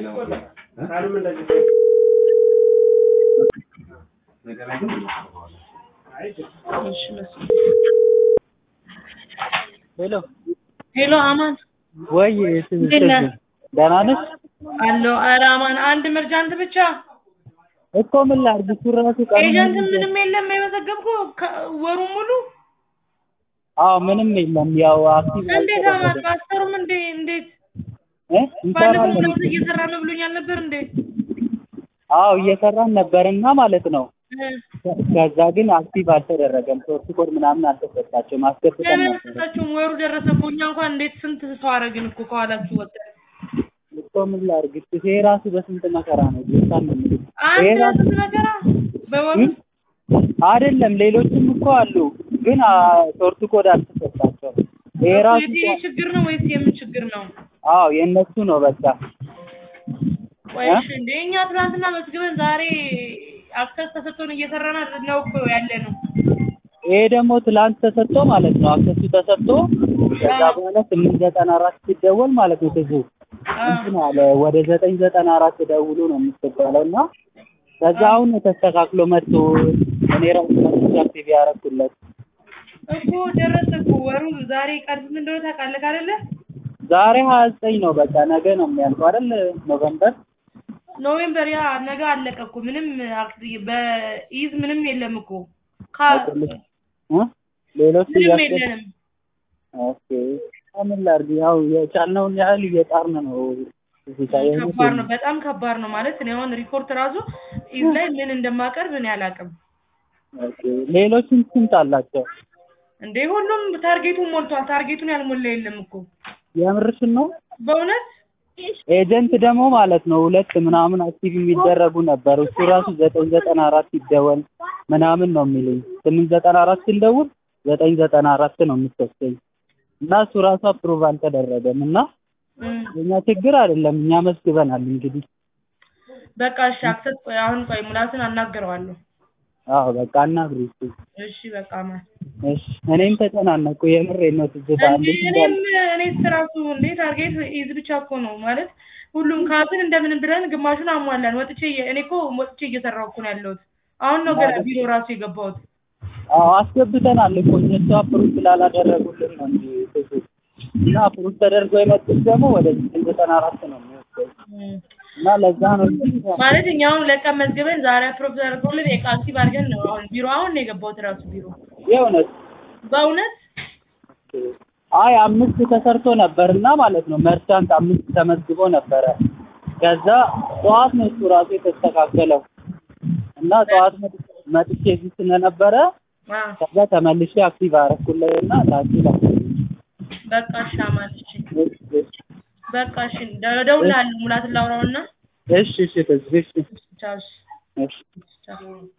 ሄሎ ሄሎ አማን ወይ እንዴት ነህ? ደህና ነሽ? አለሁ። ኧረ አማን አንድ መርጃንት ብቻ እኮ ምን ላድርግ እሱ እራሱ ቀኑ ኤጀንት ሙሉ- ምንም የለም የመዘገብኩህ ከ- ወሩን ሙሉ አዎ ምንም የለም ያው አክቲቭ እንዴት አማን አልተደረገም ማስተሩም እንዴ እንዴት እ ባለፈው እንሰራለን ምናምን እየሰራ ነው ብሎኛል ነበር እንዴ አዎ እየሰራን ነበርና ማለት ነው እ ከዛ ግን አክቲቭ አልተደረገም ሶርስ ኮድ ምናምን አልተሰጣቸውም አስገብተን ለምን ነበር አልሰጣችሁም? ወሩ ደረሰ እኮ እኛ እንኳን እንዴት ስንት ሰው አደረግን እኮ ከኋላችሁ ወጣን። እኮ ምን ላድርግ ይሄ ራሱ በስንት መከራ ነው ጌታን ነው የምልህ ይሄ አንተ ራሱ ስንት መከራ በወሩ እ? አይደለም ሌሎችም እኮ አሉ ግን ሶርስ ኮድ አልተሰጣቸውም ይሄ ራሱ የቲቪ ችግር ነው ወይስ የምን ችግር ነው? አዎ የእነሱ ነው በቃ ወይስ እንደ እኛ ትናንትና መዝግበን ዛሬ አክሰስ ተሰጥቶን እየሰራን አይደል ነው እኮ ያለ ነው። ይሄ ደግሞ ትላንት ተሰጥቶ ማለት ነው አክሰሱ ተሰጥቶ ከዛ በኋላ ስምንት ዘጠና አራት ሲደወል ማለት ነው ትዙ እንትን አለ ወደ ዘጠኝ ዘጠና አራት ደውሎ ነው የምትባለው እና ከዛ አሁን ተስተካክሎ መጥቶ እኔ ራሱ መጥቼ አክቲቭ ያደረኩለት እኮ ደረሰ እኮ ወሩ ዛሬ ቀን ስንት እንደሆነ ታውቃለህ አይደለ? ዛሬ ሀያ ዘጠኝ ነው በቃ ነገ ነው የሚያልቀው አይደል ኖቨምበር ኖቬምበር ያ ነገ አለቀ እኮ ምንም አክቲ በኢዝ ምንም የለም እኮ ካ አይደለም እ ሌሎቹ ምንም እያስገ- የለንም። ኦኬ ምን ላድርግ ያው የቻልነውን ያህል እየጣርን ነው እዚህ ጋር የሆነ ከባድ ነው፣ በጣም ከባድ ነው ማለት እኔ አሁን ሪፖርት ራሱ ኢዝ ላይ ምን እንደማቀርብ እኔ አላውቅም። ኦኬ ሌሎችን ስንት አላቸው እንዴ ሁሉም ታርጌቱን ሞልቷል። ታርጌቱን ያልሞላ የለም እኮ የምርሽን ነው በእውነት ኤጀንት ደግሞ ማለት ነው ሁለት ምናምን አክቲቭ የሚደረጉ ነበሩ። እሱ ራሱ ዘጠኝ ዘጠና አራት ይደወል ምናምን ነው የሚለኝ። ስምንት ዘጠና አራት ስንደውል ዘጠኝ ዘጠና አራት ነው የምትወስደኝ እና እሱ ራሱ አፕሩቭ አልተደረገም እና እም፣ የኛ ችግር አይደለም እኛ መስግበናል። እንግዲህ በቃ እሺ አክሰስ ቆይ አሁን ቆይ ሙላትን አናግረዋለሁ። አዎ በቃ እናግሪ እስኪ። እሺ በቃ ማለት እሺ እኔም ተጨናነኩ የምሬን ነው ትዝታ እንዴ እንዴት እኔም እንዳለ እኔ ስራሱ እንዴ ታርጌት ኢዝ ብቻ እኮ ነው ማለት ሁሉም ካዝን እንደምንም ብለን ግማሹን አሟላን። ወጥቼ እየ- እኔ እኮ ወጥቼ እየሰራሁ እኮ ነው ያለሁት። አሁን ነው ገና ቢሮ ራሱ የገባሁት። አዎ አስገብተናል እኮ እነሱ አፕሩቭ ስላላደረጉልን ነው እንጂ ብዙ እና አፕሩቭ ተደርጎ የመጡት ደግሞ ወደ ዘጠኝ ዘጠና አራት ነው የሚወስደው እም፣ እና ለዛ ነው እንጂ ማለት እኛ አሁን ለቀን መዝግበን ዛሬ አፕሮቭ ተደርጎልን የቃልሲ ባርገን ነው አሁን ቢሮ አሁን ነው የገባሁት ራሱ ቢሮ የእውነት በእውነት አይ አምስት ተሰርቶ ነበርና ማለት ነው መርቻንት አምስት ተመዝግቦ ነበረ። ከዛ ጠዋት ነው እሱ ራሱ የተስተካከለው እና ጠዋት መጥ- መጥቼ እዚህ ስለነበረ አ ከዛ ተመልሼ አክቲቭ አደረኩለትና ላኪ ላኪ በቃ እሺ አማን እሺ በቃ እሺ እደውልልሃለሁ ሙላትን ላውራውና እሺ እሺ እሺ እሺ ቻው እሺ እሺ ቻው